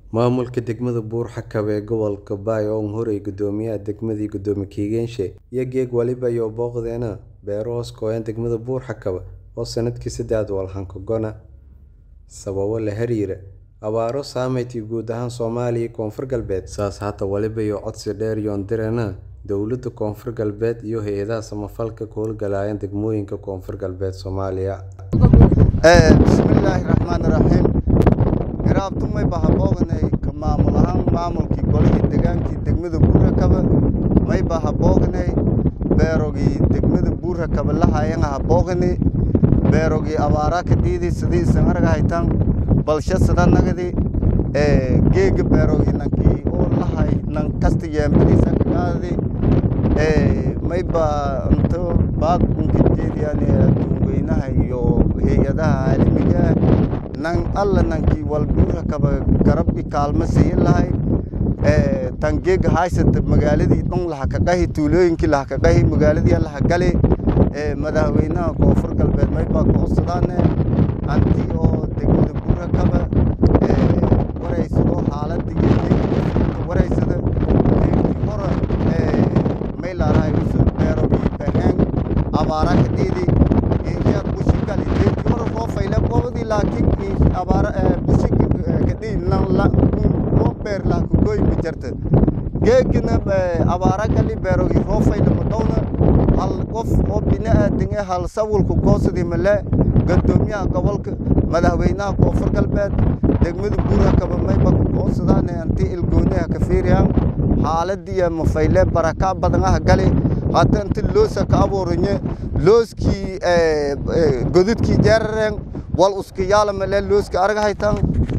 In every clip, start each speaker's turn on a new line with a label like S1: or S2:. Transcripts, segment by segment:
S1: Maamulka degmada Buur-Xakawe ee gobolka Bayo oo horey guddoomiyaha degmada iyo gudoomiye Kiigenshe iyo geeg waliba iyo booqdeena beero hoos gooyan degmada Buur-Xakawe oo sanadkii saddexaad walxan sababo la xiriira abaaro saameeyay guud ahaan Soomaaliya iyo Koonfur Galbeed saas hata waliba iyo codsi dheer yoon direena dowladda Koonfur Galbeed iyo hay'adaha samafalka ka howlgalaya degmooyinka Koonfur Galbeed Soomaaliya
S2: bismillaahi raxmaani raxiim garaabtumay baa habooganay ka maamul ahaan maamulkii golihii degaankii degmada Buur-Xakawe may baa habooganay beerogii degmada Buur-Xakawe lahaayeen habooganay beerogii abaara ka diidi sidii isan argahaytan balsha sida nagadi ee geega beerogii nankii oo lahay nan kasta yeemadiisa kaadi ee may baa inta baad unka jeediyaan dadweynaha iyo hay'adaha caalamiga ah nan alla nankii wal Buur-Xakawe garab i kaalmo siin lahay ee tan geega haysata magaaladii dhan laha ka qahi tuulooyinkii laha ka qahi magaaladii laha gali ee madaxweynaha koonfur galbeed may baa ku codsadaan anti oo degmada Buur-Xakawe ee wareysado xaaladda iyo deegaanka wareysada deegankii hore ee may laarahay usoo beero bixeen abaara ka diidi inshaad bushi gali deegankii hore koo fayle qobadii laakiin abaara bushi ka diidi lan la loo beer la ku goy ma jirta geegina abaara gali beerogii roo fayle ma dhowna hal qof oo bini'aadan ah hal sawirku goosadii male guddoomiyaha gobolka madaxweynaha koonfur galbeed degmada Buur-Xakawe may baa ku goosadaan anti ilgooniha ka fiiriyaan xaaladii iyo mafayle baraka badan ah gali hadda inta loosa ka abuuranye looskii godadkii jeerareen wal uska yaala male looska argahaytan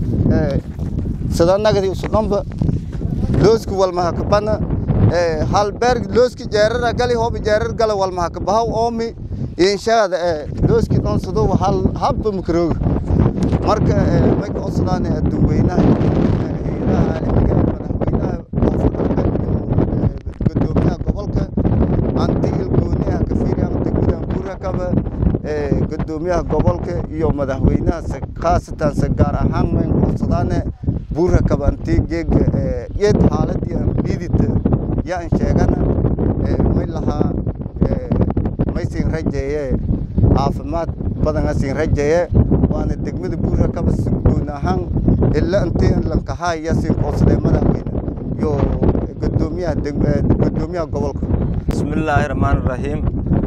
S2: sida nagadi usudhanba looska wal maha ka bana hal beer looski jeerara gali hoobi jeerar gala wal maha ka bahaw oomi inshaada looski dhan sidoo hal habba makarooga marka may ka codsadaan dadweynaha hay'adaha caalamiga madaxweynaha koonfur galbeed guddoomiyaha gobolka anti ilgooniyaha ka fiiriyaan degmada Buur-Xakawe guddoomiyaha gobolka iyo madaxweynaha khaasatan se gaar ahaan may ka codsadaan Buur-Xakawe anti geega iyad xaaladii aan liidita yaan sheegana may lahaa may siin rajeeye caafimaad badan siin rajeeye waana degmada Buur-Xakawe si guud ahaan ilaa intii lankahaya siin qoosday madaxweyne iyo guddoomiyaha guddoomiyaha gobolka
S3: bismillaahi raxmaani raxiim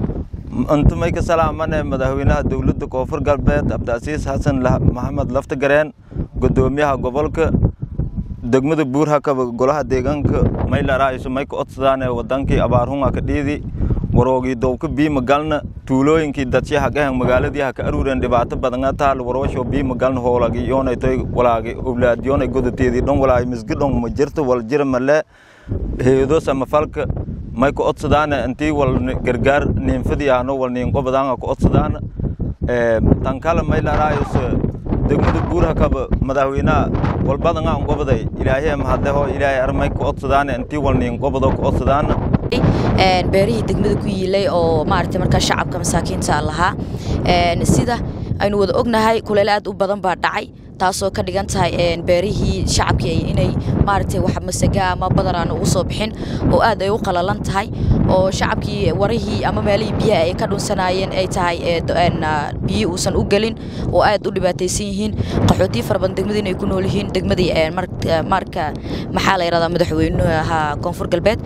S3: inta may ka salaamane madaxweynaha dowladda koonfur galbeed cabdicasiis xasan maxamed laftagareen guddoomiyaha gobolka degmada Buur-Xakawe golaha deegaanka may laraayiso may ka codsadaane wadankii abaarhunga ka dhiidi waroogii dowka biima galna tuulooyinkii dadsha hagahan magaaladii haka aruureen dhibaato badanga taal warowasho biima galna hoolagi yoonay toy walaagi oblaad yoonay godateedii dhan walaagi misgi dhan ma jirto wal jira male heedo samafalka may ka codsadaane intii wal gargaar niinfadii ahno wal niinqobadaanga ka codsadaana tan kale may laraayiso degmada Buur-Xakawe madaxweynaha walbadanga qobaday ilaahay mahadleho ilaahay armay ka codsadaane intii wal niinqobado ka codsadaana
S4: beerihii degmada ku yiilay oo maaragtay markaa shacabka masaakiinta lahaa sida aynu wada ognahay kuleel aad u badan baa dhacay taasoo ka dhigan tahay beerihii shacabkii inay maaragtay wax masaga ama badar aan ugu soo bixin oo aad ay u qalalan tahay oo shacabkii warihii ama meelihii biyaha ay ka dhunsanaayeen ay tahay biyo uusan u gelin oo aad u dhibaataysan yihiin qaxootiyo fara badan degmadii inay ku nool yihiin degmadii marka maxaa la yidhahdaa madaxweynaha koonfur galbeed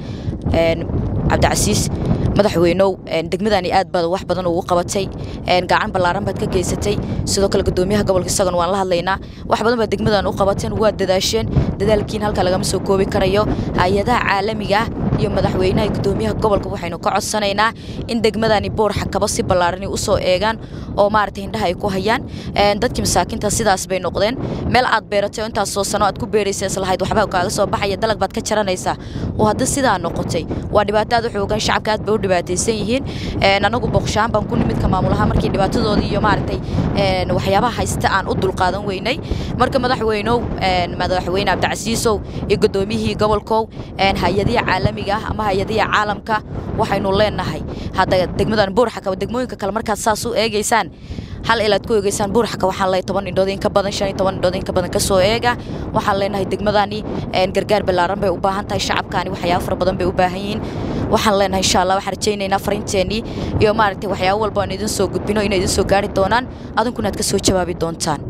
S4: cabdicasiis madaxweynow degmadani aad baad wax badan ugu qabatay gacan ballaaran baad ka geysatay sidoo kale guddoomiyaha gobolka isagana waan la hadlaynaa wax badan baad degmadan u qabateen waa dadaasheen dadaalkiin halka lagama soo koobi karayo hay-adaha caalamiga ah iyo madaxweynaha guddoomiyaha gobolka waxaynu ka codsanaynaa in degmadani Buur-Xakawe si ballaaran u soo eegaan oo maaragtay indhaha ay ku hayaan dadkii masaakiinta sidaas bay noqdeen meel aad beeratay oo intaas soo sano aad ku beeraysa islahayd waxba kaaga soo baxaya dalag baad ka jaranaysaa oo hadda sidaa noqotay waa dhibaato aad u xoogan shacabka aad bay u dhibaataysan yihiin anagu boqoshaan baan ku nimid ka maamulaha markii dhibaatadoodii iyo maaragtay waxyaabaha haysta aan u dulqaadan weynay marka madaxweynow madaxweyne cabdicasiisow iyo guddoomiyihii gobolkow hay-adihi caalamiga ah ama hay-adihi caalamka waxaynu leenahay hadda degmadan Buur-Xakawe degmooyinka kale markaad saas u eegaysaan hal ilaad ku eegeysaan buurxaka waxaan leeyahay toban indhood in ka badan shan iyo toban indhood in ka badan ka soo eega waxaan leenahay degmadani gargaar ballaaran bay u baahan tahay shacabkaani waxyaabo fara badan bay u baahan yihiin waxaan leenahay insha allah waxaan rajaynaynaa fariinteennii iyo maaragtay waxyaabo walba aan idin soo gudbino inay idin soo gaari doonaan adinkuna aad ka soo jawaabi doontaan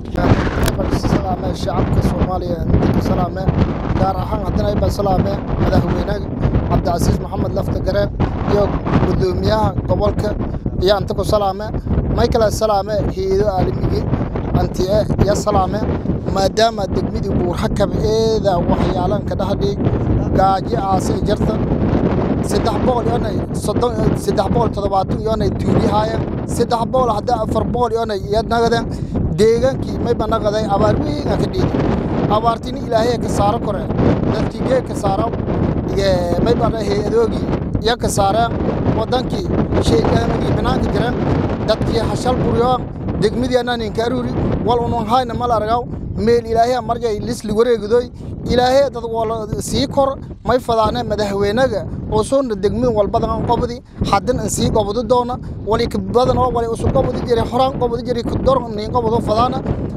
S5: salaame shacabka soomaaliya ku salaame gaar ahaan haddana ayba salaame madaxweynaha cabdicasiis maxamed lafta gareen iyo guddoomiyaha gobolka iyo anta ku salaame maykala salaame hay-ado aalamigi antie iyo salaame maadaama degmadii buurxakab eeda waxyaalan ka dhaxdhig gaajo aase jarta saddex boqol iyonay soddon saddex boqol toddobaatan iyonay tuulihaayeen saddex boqol hadda afar boqol iyonay iyo nagadeen deegaankii mayba naqaday abaar weynaa ka dhiiday abaartini ilaahay ka saaro kore dadkii gee ka saaro mayba hay-adoogii iyo ka saareen waddankii sheegaanigii banaanka jireen dadkii hashal buryoon degmadii anaan inkaaruri wal unun hayna mal argaw meel ilaahay marjay lisli wareegidoy ilaahay dad wala sii kor may fadaane madaxweynaga oo soo degmada walbadan qobdi hadan aan sii qobdo doona wali ka badan oo wali usu qobdi jiray horaan qobdi jiray ku dor nin qobdo fadaana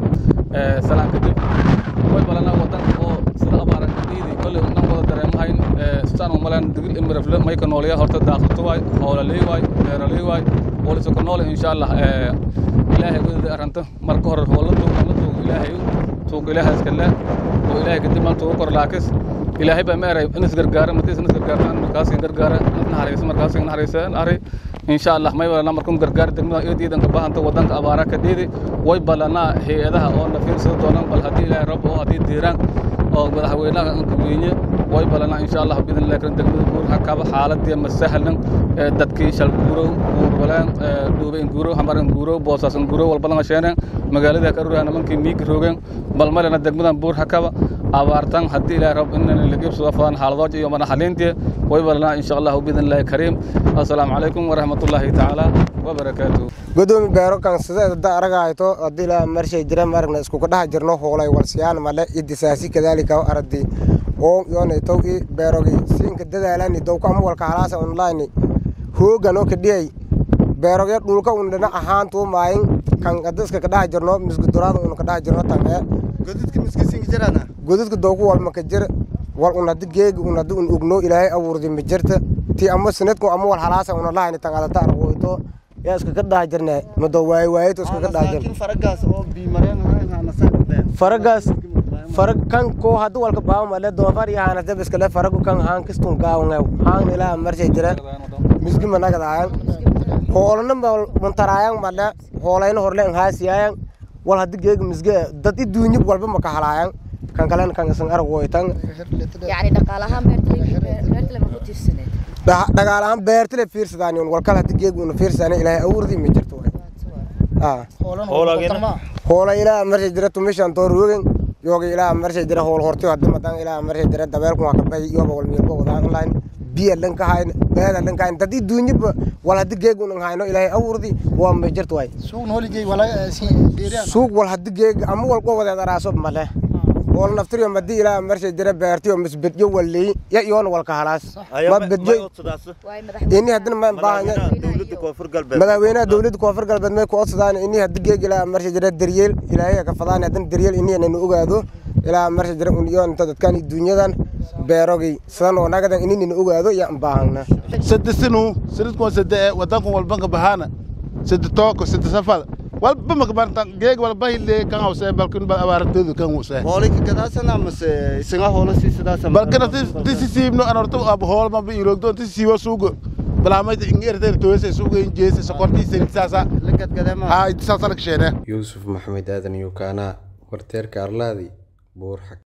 S6: ee salaan kadib way balana wadan oo sida abaaran diidi kulli nan wada dareemahayn ee staan u malan digil imrafle may ka noolaya horta daaqto way hoolaley way beeraley way wala soo ka nool insha Allah ee ilaahay wada aranta marka hore hoola tuuq la tuuq ilaahay tuuq ilaahay iska leh oo ilaahay kadib mal tuuq kor laakis ilaahay baa meeray in isgargaara matiis in isgargaartaan markaas in gargaara naxariis markaas in naxariis ari insha Allah may wala markum gargaar degmada eediidan ka baahanta wadanka abaara ka deedi way balana hay'adaha oo nafiir soo doonaan bal hadii ilaahay rab oo hadii diiraan oo madaxweynaha ka weyne way balana insha Allah bidin laakiin degmada guur hakaba xaaladii ma sahlan dadkii shal guuro guurbalaan duube in guuro hamaran guuro boosas in guuro walba lama sheeneen magaalada ka ruraan mankii miig roogeen bal malena degmadan buur hakaba abaartan haddii ilaahay rab inaan la geebsado fadaan xaaladood iyo mana xalintii way balana insha Allah bidin ilaahay kariim assalaamu calaykum waraxmatullaahi tacaala wabarakaatuh
S7: gudoomi beero kan sideeda da aragayto haddii ilaa marshay jira maragna isku kadhaha jirno hoolay walsiyaan male idisaasi kadaalika aradi oo yoonay tow i beerogi siinka dadaalani dowka ama walka halaasa online hoogan oo kadhiyay beerogya dhulka un dhinac ahaantuu maayin kan adiska kadhaha jirno misguduraada un kadhaha jirno tan ee
S2: godadka miskisinka jirana
S7: godadka dowku walma ka jir wal un haddi geegi un haddi un ugno ilaahay abuurdi ma jirta ti ama sinadku ama wal halaasa una lahayni tan adata arwoyto yaa iska ka dhaha jirne mado waaye waayeto iska ka dhaha jirne
S2: faragaas oo biimareen ahaanasaan
S7: faragaas farag kan ko haddi walka baawo male doofar iyo haana dab iskale faragu kan haan kistun gaawngew haan ilaa marshay jira misgi managadayan hoolana muntaraayan male hoolayna horle haasiyayan wal haddi geegi misge dad i duunyib walba maka halaayan kan kalena kan isan arag woytan
S4: يعني dhaqaalahaan beertale ma ku tiirsaneed
S7: dhagaalahaan beertile fiirsadaan walkal haddi geegi una fiirsadaan ilaahay awurdi ma jirto hoola ilaa marshay jira tumishan toor rogen yoga ilaa marshay jira hool hortiyo haddi madan ilaa marshay jira dabeelkun waa kabay yoba wal miirba wadaan online biya dhanka hayn beeda dhanka hayn dadi duunyaba wal haddi geegi unan hayno ilaahay awurdi waa ma jirto way
S5: suuq nooligay wala si beeriyaan
S7: suuq wal haddi geegi ama wal qowadeed araaso male hool naftiriyo madi ilaa marshay jira beertiyo misbedyo walleey ya iyoona walka halaas ma bedyo ini haddina ma baahanya madaxweynaha dowladda koonfur galbeed may ku odsadaan ini haddi geegi ilaa marshay jira daryeel ilaahay ka fadaan haddina daryeel ini nanu ogaado ilaa marshay jira un iyoon inta dadkan dunyadan beerogay sidan oo nagadan ini nanu ogaado yaan baahana
S8: sadesinu sanadkun sade wadankan walbanka bahana sade tooko sade safada walba makabartan geeg walba hille kan hawse balkin bal abaarateedu kan huse
S2: hoolika gadaasana mase isaga hoola sii sidaasa
S8: balkana tisi siibno anorto ab hool ma iroogdo tisi siibo suugo balaamayta ingeerteer toose suugo injeese sokortii sirigsaasa
S2: lagadgadema
S8: haa saasa la kasheene
S1: yuusuf maxamed aadan yukaana warteerka arlaadi buur xag